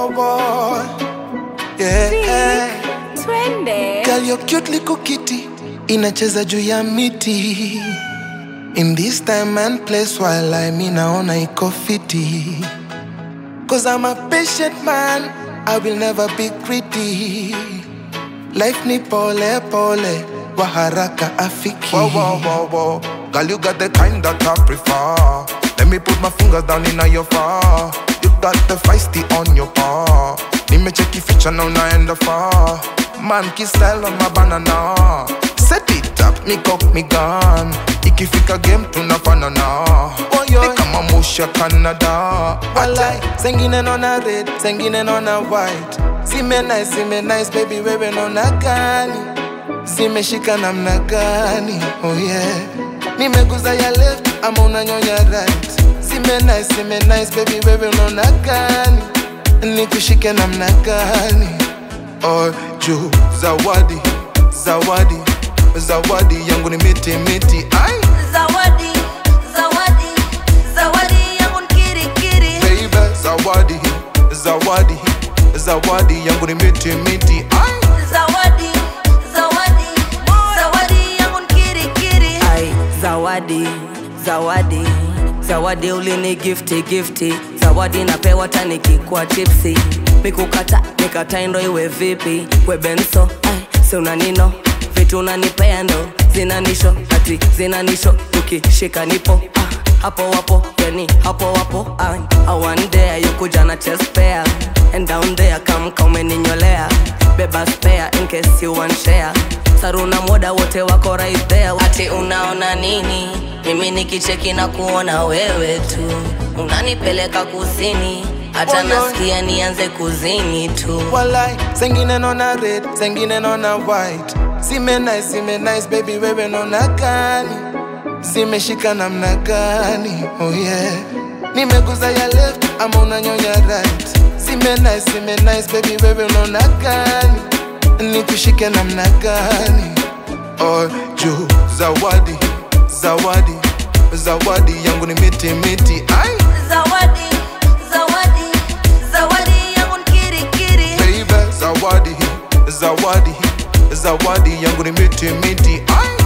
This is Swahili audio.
wow, wow. Yeah. Twende. Girl, your cute little kitty inacheza juu ya miti in this time and place while I mi naona iko fiti Cause I'm a patient man I will never be greedy Life ni pole pole wa haraka afiki Whoa, whoa, whoa, whoa. Girl, you got the kind that I prefer. Let me put my fingers down in your far. You got the feisty on your paw. Nimecheki feature now naenda far. Man, kiss style on my banana. Set it up, me cock me gun. Ikifika game tunafanana. Oh, yo. Ni kama musha Canada. Walai, zengine nona red, zengine nona white. Sime nice, sime nice, baby wewe nona gani? Zimeshika namna gani? Oh yeah. Nimeguza ya left ama unanyonya right. Sime nice, sime nice, baby wewe unaona gani? Nikushike namna gani? Oh, juu zawadi, zawadi, zawadi yangu ni miti miti. Ai, Zawadi, zawadi, zawadi yangu ni kirikiri. baby, zawadi, zawadi, zawadi yangu ni miti miti. Ai. Zawadi, zawadi, zawadi yangu ni kirikiri. ai zawadi zawadi zawadi ulini gifti gifti zawadi napewa tanikikwa chipsi mikukata nikataindo iwe vipi webenso ai si unanino vitu unanipea ndo zinanisho ati zinanisho tukishika nipo ah, hapo wapo yani hapo wapo ah, one day yukuja na chest pair and down there kamka umeninyolea beba spare in case you want share saruna moda wote wako right there ati unaona nini mimi nikicheki na kuona wewe tu unanipeleka kusini hata Oh, no. nasikia nianze kuzini tu Walai, zengine nona red, zengine nona white. Sime nice, sime nice, baby wewe nona gani? Zimeshika namna gani? Oh yeah. Nimeguza ya left ama unanyonya right. Sime nice, sime nice, baby wewe unaona gani? Nikushike namna gani? Oh, juu zawadi, zawadi, zawadi yangu ni miti miti. Ai, Zawadi, zawadi, zawadi yangu ni kirikiri. baby, zawadi, zawadi, zawadi yangu ni miti miti. Ai.